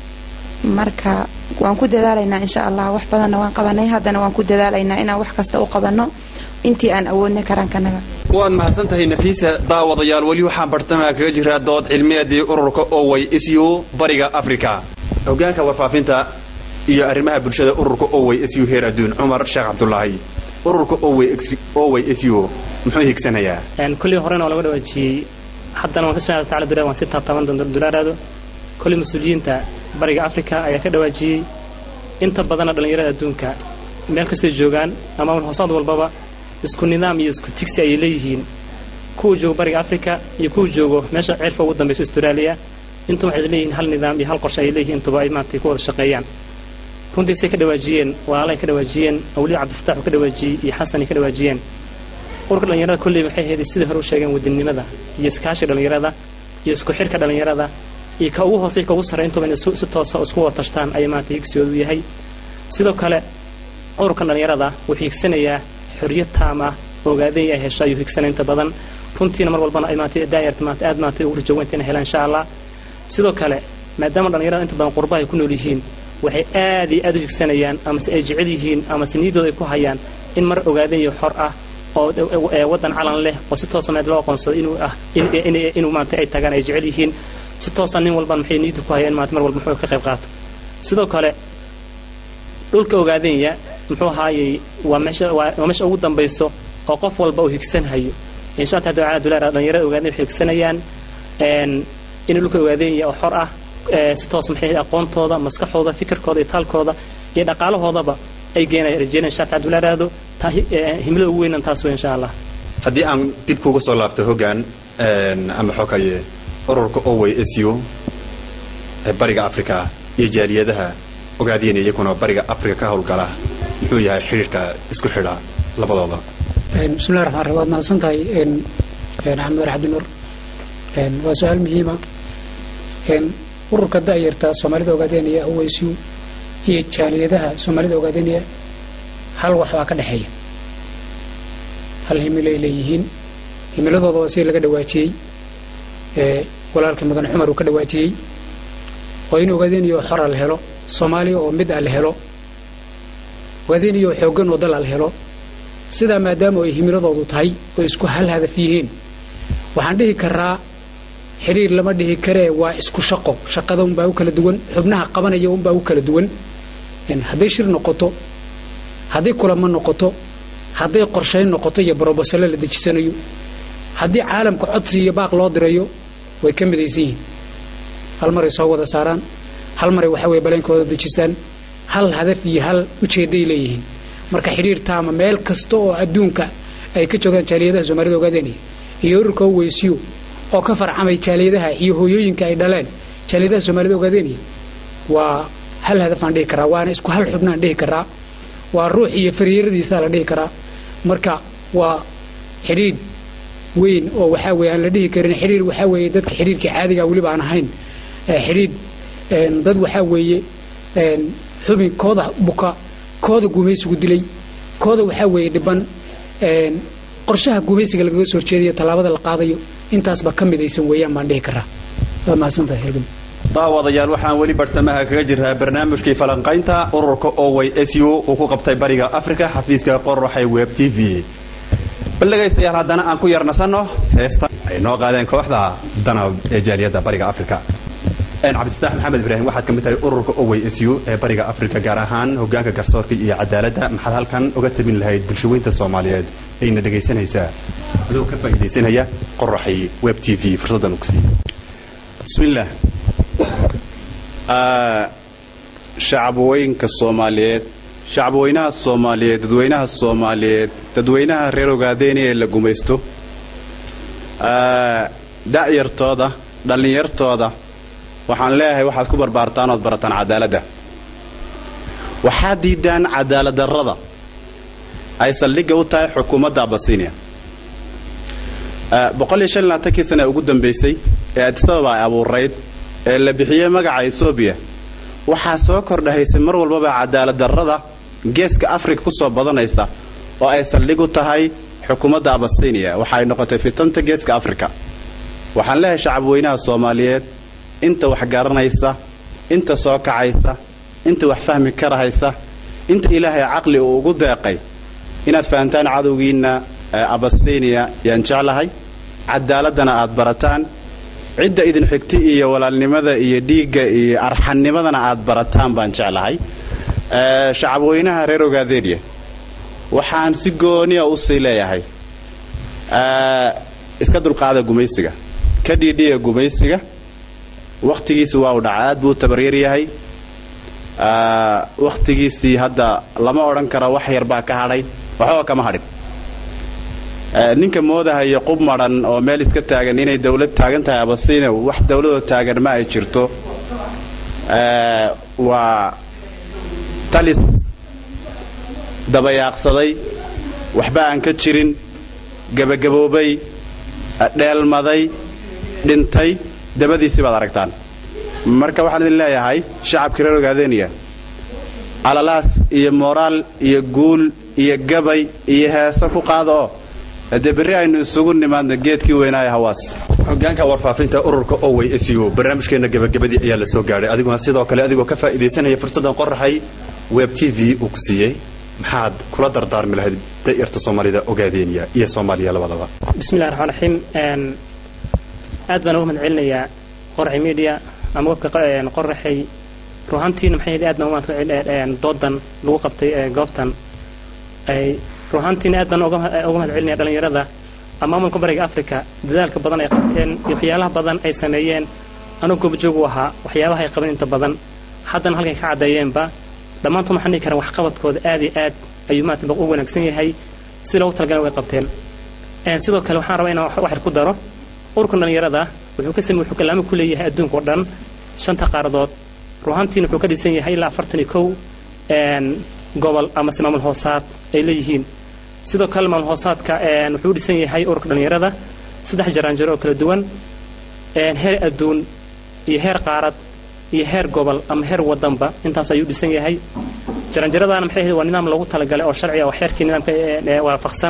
marka waan ku dadaalaynaa insha allah wax badanna waan qabanay haddana waan ku dadaalaynaa inaan wax kasta u qabanno intii aan awoodna karaankanaga waad mahadsan tahay nafiisa daawadayaal weli waxaan bartamaha kaga jiraa dood cilmiyeedii ururka oway su bariga africa hogaanka warfaafinta iyo arrimaha bulshada ururka oway su heer adduun cumar sheekh cabdulaahi ururka oway su muxuu higsanayaa kullii horena waa laga dhawaajiyey haddana waan ka shaqeeya taala dulaa waan si taabtaaban doonta dulaaraado kolley mas-uuliyiinta bariga africa ayaa ka dhawaajiyey inta badanna dhallinyarada adduunka meel kastay joogaan ama hoosaad walbaba isku nidaam iyo isku tigsi ayay leeyihiin kuwa joogo bariga africa iyo kuwa joogo meesha ceelfa ugu dambaysa australia intuba waxay leeyihiin hal nidaam iyo hal qorshe ayay leeyihiin intuba ay maaragtay ku wada shaqeeyaan runtiisay ka dhawaajiyeen walaalay ka dhawaajiyeen awliya cabdifatax uu ka dhawaajiyey iyo xasan ay ka dhawaajiyeen urka dhallinyarada kolley waxay ahayd sidai hore u sheegeen wadannimada iyo iskaashiga dhallinyarada iyo isku xirka dhallinyarada iyo ka ugu hoosay ka ugu sarray intuba inay si toosa isku wada tashtaan ayay maaragtay higsigoodu yahay sidoo kale ururkan dhallinyarada wuxuu higsanayaa xorriyad taam ah ogaadaya ay hesho ayuu higsanaya inta badan runtiina mar walbana ay maaragtay daayarta maaragtay aad maaragtay ugu rajaweynta inay helaan insha allah sidoo kale maadaama dhallinyarada inta badan qurbaha ay ku nool yihiin waxay aad iyo aad u higsanayaan amase ay jecel yihiin amase niyaddooda ay ku hayaan in mar ogaadayo xor ah oo waddan calan leh oo si toosa meed loo aqoonsado inuu ah inuu maarata ay tagaan ay jecel yihiin si toosa nin walban maxay niyadda ku hayaan maarata mar walba muxuu ka qayb qaato sidoo kale dhulka ogaadenya muxuu ahaayey waa meesha waa waa meesha ugu dambayso oo qof walba uu higsanhayo insha allah taala duleer dhalinyarada ogaadenya waxay higsanayaan een in dhulka ogaadenya oo xor ah ee si toos maxay ahayd aqoontooda maskaxooda fikirkooda iyo taalkooda iyo dhaqaalahoodaba ay geenayaan rajeynaya insha allah taala duleeraado taa hi- ee, himilada ugu weynan taas wey insha allah haddii aan dib kuga soo laabto hoggaan een, ama xokaye ururka owey su ee bariga africa iyo jaaliyadaha ogaadeen iyaguna bariga africa ka howlgala muxuu yahay xidhiirka isku xidha labadooda Een, bismillahi raxmaan raxiim waad mahadsan tahay een, een, axmed war cabdinuur Een, waa su-aal muhiima Een, ururka da'yarta soomaalida ogaadeenaya oweysiyu iyo jaaliyadaha soomaalida ogaadeenaya hal wax baa ka dhexeeya hal himilo ay leeyihiin himiladooda waa si laga dhawaajiyey ee walaalkii mudane cumar uu ka dhawaajiyey oo in ogaadeenayo xora la helo soomaaliya oo mid ah la helo ogaadeenayo xooggan oo dal ah la helo sidaa maadaama ay himiladoodu tahay oo isku hal hadaf yihiin waxaan dhihi karaa xidhiir lama dhihi karee waa isku shaqo shaqada unbaa u kala duwan xubnaha qabanaya unbaa u kala duwan Een, hadday shir noqoto hadday kulamo noqoto hadday qorshayn noqoto iyo barobasalo la dejisanayo haddii caalamka codsi iyo baaq loo dirayo way ka midaysan yihiin hal maray soo wada saaraan hal maray waxa weye baleenkooda dejistaan hal hadaf iyo hal ujeeday leeyihiin marka xidhiir taama meel kasta oo adduunka ay ka joogaan jaaliyadaha soomaalida ogaadeenaya iyo ururka oweysiyo oo ka farcamay jaaliyadaha iyo hooyooyinka ay dhaleen jaaliyadaha soomaalida ogaadeenaya waa hal hadaf aan dhihi karaa waana isku hal xubnaan dhihi karaa waa ruux iyo fariiradiisaa la dhihi karaa marka waa xidhiidh weyn oo waxaa weeye aan la dhihi karin xidhiir waxaa weeye dadka xidhiirkii caadiga weliba aan ahayn ee xidhiidh een, dad waxaa weeye een, xubin kooda buka kooda gumaysigu dilay kooda waxaa weeye dhiban een, qorshaha gumaysiga lagaga soo horjeedayo tallaabada la qaadayo intaasba ka midaysan weeyaan baan dhihi karaa waa mahadsantahay helgam daawadayaal waxaan weli bartamaha kaga jiraa barnaamijkii falanqaynta ururka owey su uu ku qabtay bariga africa xafiiska qoraxay web t v bal dhegaystayaal haddana aan ku yarnasanno heesta ay noo qaadeen kooxda danab ee jaaliyadda bariga africa Een, cabdifataax maxamed ibraahim waxaad ka mid tahay ururka owey su ee bariga africa gaar ahaan hogaanka garsoorka iyo cadaaladda maxaad halkan uga tabin lahayd bulshaweynta soomaaliyeed ayna dhegaysanaysaa adoo ka faa'iidaysanaya qoraxay web t v fursaddan u ku siiya bismillaah Ah, shacabwooyinka soomaaliyeed shacabweynaha soomaaliyeed dadweynaha soomaaliyeed dadweynaha reer ogaadeeni ee la gumaysto Ah, da'yartooda dhallinyartooda waxaan leeyahay waxaad ku barbaartaan ood barataan cadaaladda waxaad diidaan cadaaladdarrada ay saldhigga u tahay xukuumadda abasinia boqoliyo shan iyo labaatankii sana ee ugu dambaysay ee adisababa ay abuurayd ee la bixiyey magaca etoobiya waxaa soo kordhahaysay mar walbaba cadaaladdarrada geeska afrika ku soo badanaysa oo ay saldhig u tahay xukuumadda abasinia waxa ay noqotay fitanta geeska afrika waxaan leeyahay shacabweynaha soomaaliyeed inta wax garanaysa inta soo kacaysa inta wax fahmi karahaysa inta ilaahay caqli uu ugu deeqay inaad fahantaan cadowgiinna ee abasinia yaan jeclahay cadaaladana aad barataan cidda idin xigti iyo walaalnimada iyo dhiigga iyo arxannimadana aad barataan baan jeclahay Ee, shacabweynaha reer ogaadeeniya waxaan si gooniya u sii leeyahay ee, iska dulqaada gumaysiga ka dhiidhiya gumaysiga wakhtigiisi waa u dhaca aad buu u tabaryar yahay Ee, wakhtigiisii hadda lama odhan karo wax yar baa ka hadhay waxba kama hadhin Ee, ninka moodahaya qub madhan oo meel iska taagan inay dawlad taagan tahay abasiina wax dawladoo taagan ma ay jirto Ee, waa talis dabayaaqsaday waxba aan ka jirin gebagaboobay dheelmaday dhintay dabadiisii baad aragtaan marka waxaan idin leeyahay shacabkii reer ogaadeeniya alalaas iyo moraal iyo guul iyo gabay iyo heese ku qaada oo dee berri aynu isugu nimaadno geedkii weynaaye hawaas hogaanka warfaafinta ururka owey su barnaamijkeena gabagabadii ayaa la soo gaadhay adiguna sidoo kale adigoo ka faa'iidaysanaya fursaddan qoraxay web t v uu ku siiyey maxaad kula dardaarmi lahayd da'yarta soomaalida ogaadeeniya iyo soomaaliya labadaba bismillahi raxmaan raxiim een, aad baan uga mahad celinayaa qoraxay media ama webka q- een, qoraxay ruuhantiina maxay ahayd aad baan maanta doodan lagu qabtay goobtan ay ruuhantiina aad baan uga mahad celinaya dhallinyarada maamulka bariga africa dadaalka badan ay qabteen iyo waxyaalaha badan ay sameeyeen anuu goobjoog u ahaa waxyaabaha ay qaban inta badan haddana halkay ka caddeeyeenba dhammaantood waxaan dhihi karaa waxqabadkooda aad iyo aad ayuu maanta u wanaagsan yahay si loogu talagala way qabteen sidoo kale waxaan rabaa inaan waxyar ku daro ururkan dhallinyarada wuxuu ka samey wuxuu kalaamo ku leeyahay adduunka oo dhan shanta qaaradood ruuhantiina wuxuu ka dhisan yahay ilaa afartan iyo kow gobol amase maamul hoosaad ay leeyihiin sidoo kale maamul hoosaadka wuxuu u dhisan yahay ururka dhallinyarada saddex jaraanjaro oo kala duwan heer adduun iyo heer qaarad iyo heer gobol ama heer wadanba intaas ayuu dhisan yahay jaranjaradaana maxay ahayd waa nidaam loogu talagalay oo sharci ah oo xeerkii nidaamka waafaqsan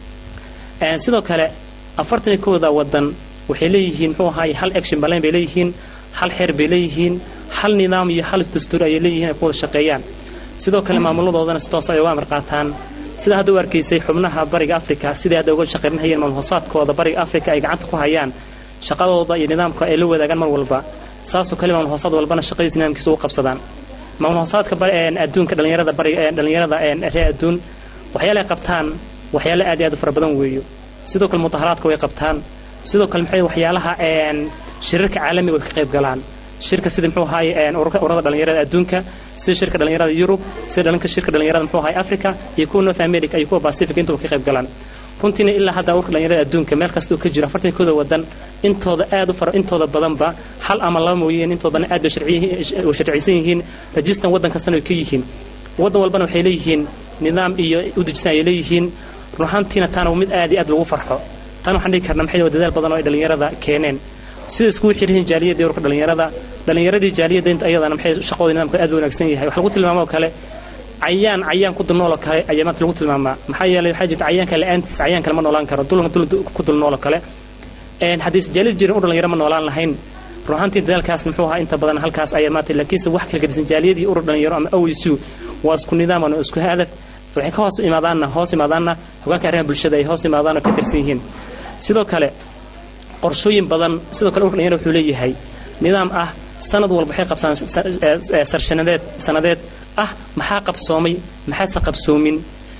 sidoo kale afartan iyo kowda wadan waxay leeyihiin muxuu ahaay hal action balan bay leeyihiin hal xeer bay leeyihiin hal nidaam iyo hal dastuur ayay leeyihiin ay ku wada shaqeeyaan sidoo kale maamuladoodana si toos ay uga amar qaataan sida hadda u arkaysay xubnaha bariga africa siday hadda uga shaqaynahayeen maamul hoosaadkooda bariga africa ay gacanta ku hayaan shaqadooda iyo nidaamka ay la wadaagaan mar walba saasoo kale maamul hoosaad walbana shaqadiisa nidaamkiisa ugu qabsadaan maamul hoosaadka adduunka dhallinyarada bariga dhallinyarada reer adduun waxyaala ay qabtaan waxyaala aad iyo aad u fara badan weeyo sidoo kale mudaharaadka way qabtaan sidoo kale maxay waxyaalaha shirarka caalamiga way ka qayb galaan shirka sida muxuu ahaay ururada dhallinyarada adduunka sida shirka dhallinyarada yurub sida dhalinka shirka dhallinyarada muxuu ahaay africa iyo kuwa north america iyo kuwa pacific intuba ka qayb galaan runtiina ilaa hadda ururka dhallinyarada adduunka meel kasta uu ka jiro afartan kooda wadan intooda aad u fara intooda badanba hal ama laba mooyeen intooda badan aad bay sharciysan yihiin rajistan wadan kastana way ka yihiin wadan walbana waxay leeyihiin nidaam iyo u dejisan ay leeyihiin runahaantiina taana mid aad iyo aad lagu farxo tan waxaan dhihi karnaa maxay dadaal badan oo ay dhallinyarada keeneen sida iskugu xiryihiin jaaliyadda ururka dhallinyarada dhallinyaradii jaaliyadda inta ayadana maxay shaqooda nidaamka aad u wanaagsan yahay wax lagu tilmaamo oo kale cayaan cayaan ku dulnool oo kale ayaa maanta lagu tilmaamaa maxaa yeelay waxaa jirta cayaanka la-aantiis cayaan kale ma noolaan karo dulka dul ku dulnool oo kale haddii jaaliyad jirin u dhalinyaro ma noolaan lahayn runaantii dadaalkaas muxuu ahaa inta badan halkaas ayaa maanta laakiinse wax kala gedisan jaaliyadii urur dhalinyaro ama owisu waa isku nidaaman oo isku hadaf waxay ka hoos imaadaanna hoos imaadaanna hogaanka arrimaha bulshada ay hoos imaadaan oo ka tirsan yihiin sidoo kale qorshooyin badan sidoo kale ururka dhalinyaro wuxuu leeyahay nidaam ah sanad walba waxay qabsaan sarshanadeed sanadeed ah maxaa qabsoomay maxaase qabsoomin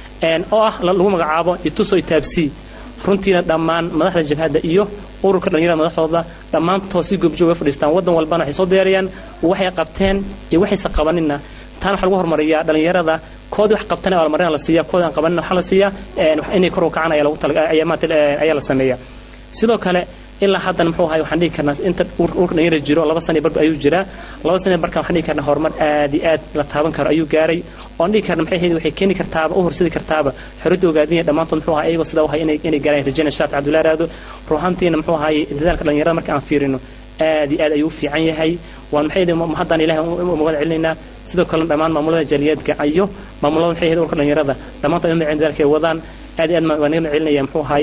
oo ah lagu magacaabo ituso itaabsi runtiina dhammaan madaxda jabhadda iyo ururka dhalinyarada madaxdooda dhammaantood si goobjooga fadhiistaan wadan walbana waxay soo diyaariyaan waxay qabteen iyo waxayse qabaninna taana waxaa lagu horumariyaa dhalinyarada koodii wax qabtana abaalmarina la siiya koodii aan qabanina waxaa la siiyaa inay kor u kacaan ayaa lagu tala ayaa maanta ayaa la sameeya sidoo kale ilaa haddana muxuu ahay waxaan dhihi karnaa inta urka dhalinyara jiro laba sani barba ayuu jiraa laba sani barkan waxaan dhihi karnaa horumar aad iyo aad la taaban karo ayuu gaaray oan dhihi karna maxay ahayd waxay keeni kartaaba u horsadi kartaaba xoridda ogaadinaya dhammaantood muxuu ahay iyagoo sidaa wahay inay inay gaaraan rajayna shaat cabdullahi raado ruuxantiina muxuu ahay dadaalka dhalinyarada marka aan fiirino aad iyo aad ayuu u fiican yahay waan maxay ahayd haddaan ilahay umagad celinaynaa sidoo kale dhammaan maamulada jaaliyaadka iyo maamulada maxay ahayd urka dhalinyarada dhammaantood in dadaalka ay wadaan aad iyo aad waan naga macelinaya muxuu ahay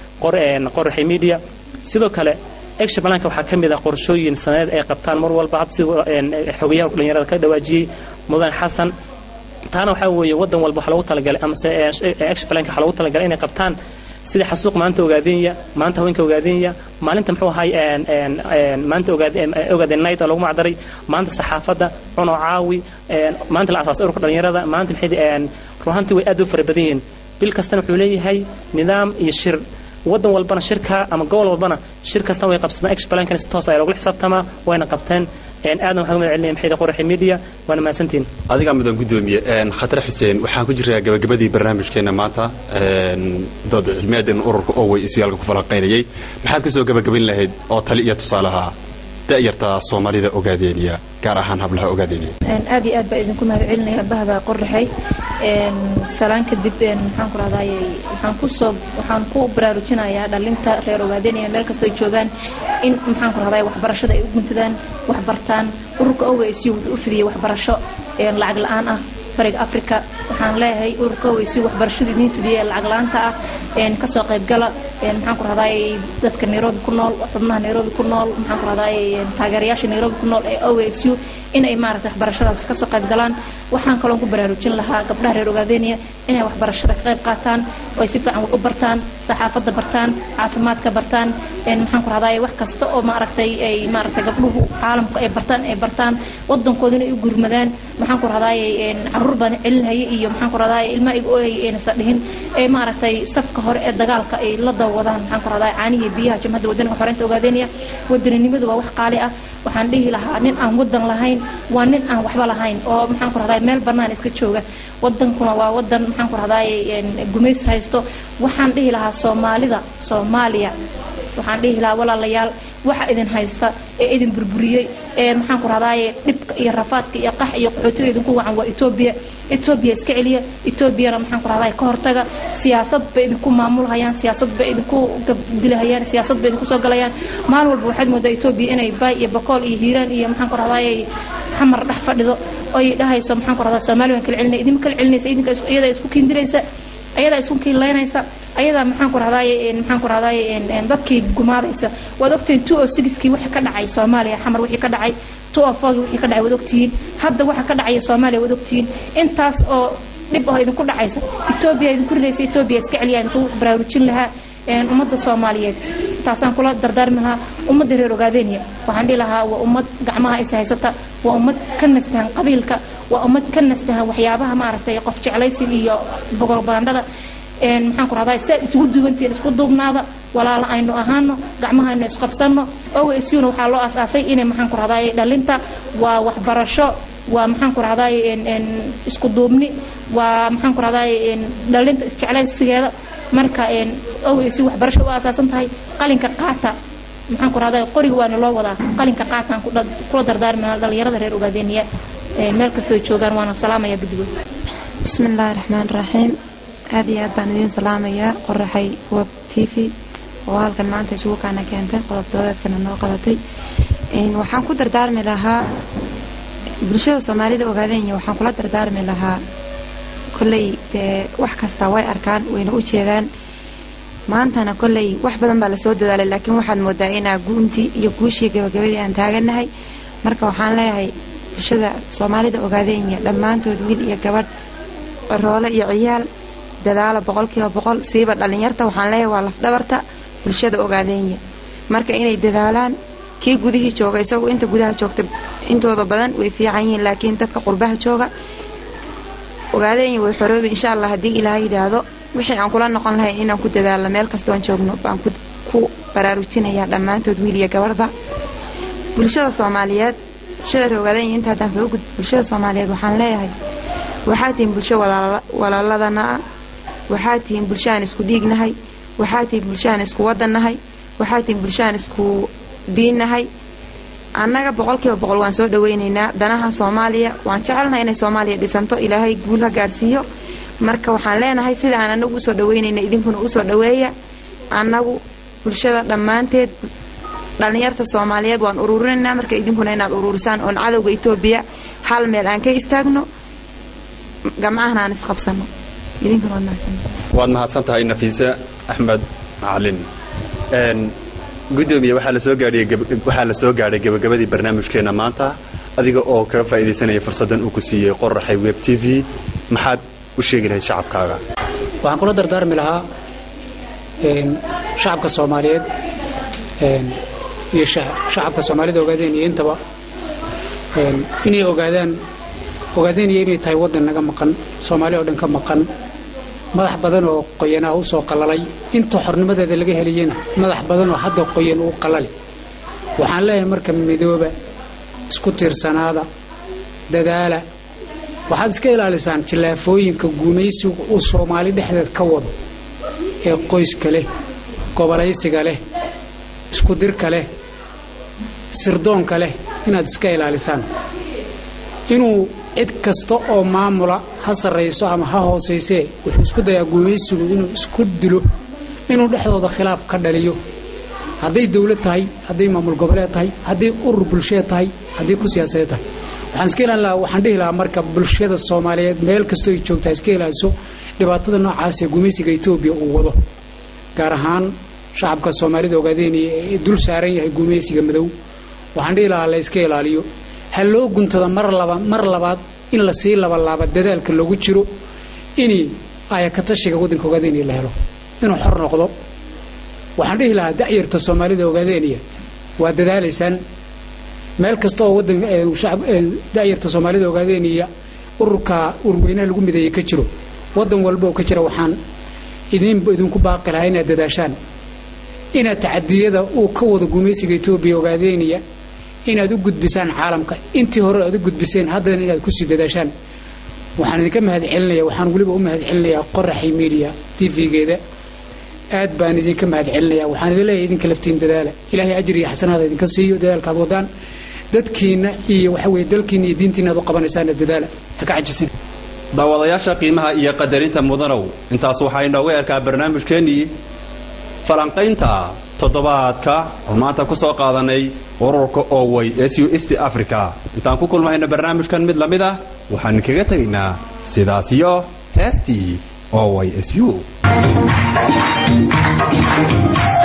qoraxay media sidoo kale action balanka waxaa ka mid ah qorshooyin sanadeed ay qabtaan mar walba had si xogayaha dhalinyarada ka dhawaajiyey mudan xasan taana waxaa weeye wadan walba waxaa loogu talagalay amase action balanka waxaa loogu talagalay inay qabtaan sida xasuuq maanta ogaadenya maanta haweenka ogaadenya maalinta muxuu ahay maanta ogaadeen night oo lagu macdaray maanta saxaafadda cuno caawi maanta la asaasay ururka dhalinyarada maanta maxay ruhantii way aad u fara badan yihiin bil kastana wuxuu leeyahay nidaam iyo shir wadan walbana shirka ama gobol walbana shir kasta way qabsadaan explankana si toos ayaa logula xisaabtamaa wayna qabteen aadan waxaan umad celinaya maxayda qoraxi media waana mahadsantiin adigaa mudan gudoomiye khatar xuseen waxaan ku jiraa gabagabadii barnaamijkeena maanta dood cilmiyaadeen ururka owey isyaalka ku falanqaynayay maxaad ka soo gabagabayn lahayd oo tali iyo tusaalaha da'yarta soomaalida ogaadeeniya gaar ahaan hablaha ogaadeeniya aad iyo aad baa idinku mahad celinaya bahda qoraxay salaan kadib maxaan ku rahdaay waxaan kusoo waxaan ku baraarujinayaa dhalinta reer ogaadenaya meel kastoo ay joogaan in maxaan ku rahdaay waxbarashada ay u guntadaan wax bartaan ururka ows wuxuu u fidiyey waxbarasho lacag la-aan ah bariga africa waxaan leeyahay ururka ows waxbarashadu idiin fidiyey lacag la-aanta ah kasoo qaybgala maxaan ku rahdaay dadka nairobi ku nool xubnaha nairobi ku nool maxaan ku rahdaay taageerayaasha nairobi ku nool ee osu inay maaragtay waxbarashadaas kasoo qayb galaan waxaan kaloon ku baraarujin lahaa gabdhaha reer ogaadeniya inay waxbarashada ka qayb qaataan oo ay si fiican wax u bartaan saxaafadda bartaan caafimaadka bartaan maxaan ku rahdaay wax kasta oo maaragtay ay maaragtay gabdhuhu caalamka ay bartaan ay bartaan wadankooduna ay u gurmadaan maxaan ku rahdaay caruur baan celinhaya iyo maxaan ku rahdaay ilmaha iga ooyay aynasa dhihin ee maaragtay safka hore ee dagaalka ay la dawadaan maxaan ku rahdaay caanihi biyaha jamhadda wadaniga xoreynta ogaadeniya wadaninimadu waa wax qaali ah waxaan dhihi lahaa nin aan wadan lahayn waa nin aan waxba lahayn oo maxaan ku rahdaay meel bannaan iska jooga wadankuna waa wadan maxaan ku rahdaay gumays haysto waxaan dhihi lahaa soomaalida soomaaliya waxaan dhihi lahaa walaalayaal waxa idin haysta ee idin burburiyey ee maxaan ku rahdaay dhibka iyo rafaadka iyo qax iyo qaxootiga idinku wacan waa etoobiya etoobiya iska celiya etoobiyana maxaan ku rahdaay ka hortaga siyaasad bay idinku maamulhayaan siyaasad bay idinku dilahayaan siyaasad bay idinku soo galayaan maalin walba waxaad moodaa etoobiya inay baay iyo bakool iyo hiiraan iyo maxaan ku rahdaay xamar dhex fadhido oy dhahayso maxaan ku rahdaa soomaali waan kala celinay idinma kala celinaysa idinka iyadaa isku kiindiraysa ayadaa isku kiinlaynaysa ayadaa maxaan ku rahdaay maxaan ku rahdaay dadkii gumaadaysa waad ogtihiin two o sixkii wixii ka dhacay soomaaliya xamar wixii ka dhacay two o fourkii wixii ka dhacay waad ogtihiin hadda waxa ka dhacaya soomaaliya waad ogtihiin intaas oo dhib oo idinku dhacaysa etoobiya idinku ridaysa etoobiya iska celiya idinku baraarujin lahaa ummadda soomaaliyeed taasaan kula dardaarmi lahaa ummadda reer ogaadeniya waxaan dhihi lahaa waa ummad gacmaha is haysata waa ummad ka nastahan qabiilka waa ummad ka nastahan waxyaabaha maaragtay qof jeclaysiga iyo bogolbandhada maxaan ku rahdaa si aad isugu duwantihiin isku duubnaada walaala aynu ahaano gacmaha aynu isqabsano ogsuna waxaa loo asaasay inay maxaan ku rahdaay dhalinta waa waxbarasho waa maxaan ku rahdaay isku duubni waa maxaan ku rahdaay dhalinta isjeclaysigeeda marka osi waxbarasho u asaasan tahay qalinka qaata maxaan ku rahdaay qoriga waana loo wadaa qalinka qaataan kula dardaarmina dhalinyarada reer ogaadeniya meel kastoo joogaan waana salaamaya guddigood bismi illaahi raxmaan raxiim aad iyo aad baan idiin salaamayaa qoraxay web t v oo halkan maanta isugu kaana keentay qodobdoodeedkana noo qabatay waxaan ku dardaarmi lahaa bulshada soomaalida ogaadenya waxaan kula dardaarmi lahaa kolley dee wax kasta way arkaan wayna u jeedaan maantana kolley wax badan baa lasoo dadaalay laakiin waxaad moodaa inaa guuntii iyo guushii gabagabadii aan taaganahay marka waxaan leeyahay bulshada soomaalida ogaadenya dhammaantood wiil iyo gabadh roole iyo ciyaal dadaala boqolkiiba boqol siiba dhallinyarta waxaan leeyahay waa lafdhabarta bulshada ogaadenya marka inay dadaalaan kii gudihii jooga isagu inta gudaha joogta intooda badan way fiican yihiin laakiin dadka qurbaha jooga ogaadenya way xoroobi insha allah haddii ilaaha yidhaahdo wixii aan kula noqon lahayn inaan ku dadaalno meel kastoon joogno baan ku baraarujinayaa dhammaantood wiil iyo gabadhba bulshada soomaaliyeed bulshada reer ogaadenya inta haddaan kaga gudbo bulshada soomaaliyeed waxaan leeyahay waxaa tihiin bulsho walaaladana ah waxaa tihiin bulsho aan isku dhiignahay waxaa tihiin bulsho aan isku wadannahay waxaa tihiin bulsho aan isku diinnahay annaga boqolkiiba boqol waan soo dhawaynaynaa danaha soomaaliya waan jecelnahay inay soomaaliya dhisanto ilaahay guul ha gaadhsiiyo marka waxaan leenahay sida aan annagu usoo dhawaynayna idinkuna usoo dhaweeya annagu bulshada dhammaanteed dhallinyarta soomaaliyeed waan ururinaynaa marka idinkuna inaad ururisaan oon cadowga etoobiya hal meel aan ka istaagno gamcahana aan isqabsano idinkuna waad mahadsantahay waad mahadsan tahay nafiise axmed macalin gudoomiye waxaa la soo gaadhiyey waxaa la soo gaadhay gabagabadii barnaamijkeenna maanta adiga oo kaga faa'iidaysanaya fursaddan uu ku siiyey qoraxay web t v maxaad u sheegi lahayd shacabkaaga waxaan kula dardaarmi lahaa shacabka soomaaliyeed iyo shacabka soomaalida ogaadeen iyo intaba inay ogaadaan ogaadeenaya inay tahay waddan naga maqan soomaali oo dhan ka maqan madax badan oo qoyanaa u soo qalalay inta xornimadeeda laga helayena madax badan oo hadda qoyan uu qalali waxaan leeyahay marka midooba isku tiirsanaada dadaala waxaad iska ilaalisaan jillaafooyinka guumaysiga uu soomaali dhexdeed ka wado ee qoyska leh gobolaysiga leh iskudirka leh sirdoonka leh inaad iska ilaalisaan inuu cid kasta oo maamula ha sarrayso ama ha hoosaysee wuxuu isku dayaa guumaysigu inuu isku dilo inuu dhexdooda khilaaf ka dhaliyo hadday dawlad tahay hadday maamul goboleed tahay hadday urur bulsheed tahay hadday ku siyaasadeed tahay waxaan iska ilaalin lahaa waxaan dhihi lahaa marka bulshada soomaaliyeed meel kastoo ay joogtaa iska ilaaliso dhibaatada noocaas ee gumaysiga etoobiya uu wado gaar ahaan shacabka soomaalida ogaadeenaya ee dul saaran yahay gumaysiga madow waxaan dhihi lahaa la yska ilaaliyo ha loo guntada mar laba mar labaad in lasii labalaaba dadaalka loogu jiro inii ayakatashiga waddanka ogaadeenaya la helo inuu xor noqdo waxaan dhihi lahaa dacyarta soomaalida ogaadeenaya waa dadaalaysaan meel kasta oo wadan dacyarta soomaalida ogaadeenaya ururka ururweynaha lagu mideeyey ka jiro wadan walba oo ka jira waxaan idin idinku baaqi lahaa inaad dadaashaan inaad tacadiyada uu ka wado gumaysiga etoobiya ogaadeenaya inaad u gudbisaan caalamka intii hore aad u gudbiseen haddana inaad kusii dadaashaan waxaan idinka mahad celinaya waxaan weliba u mahad celinayaa qoraxi media tv-geeda aad baan idinka mahad celinaya waxaan idin leeyahay idinka laftiin dadaala ilaahay ajir iyo xasanaada idinka siiyo dadaalkaad wadaan dadkiina iyo waxa weye dalkiina iyo diintiina aad u qabanaysaana dadaala ha ka cajisin daawadayaasha qiimaha iyo qadarinta mudanow intaas waxaa inooga erkaa barnaamijkeennii falanqaynta toddobaadka oo maanta ku soo qaadanay ururka owey s u east africa intaan ku kulmayno barnaamijkan mid lamid ah waxaan kaga tegaynaa sidaas iyo heestii owey s u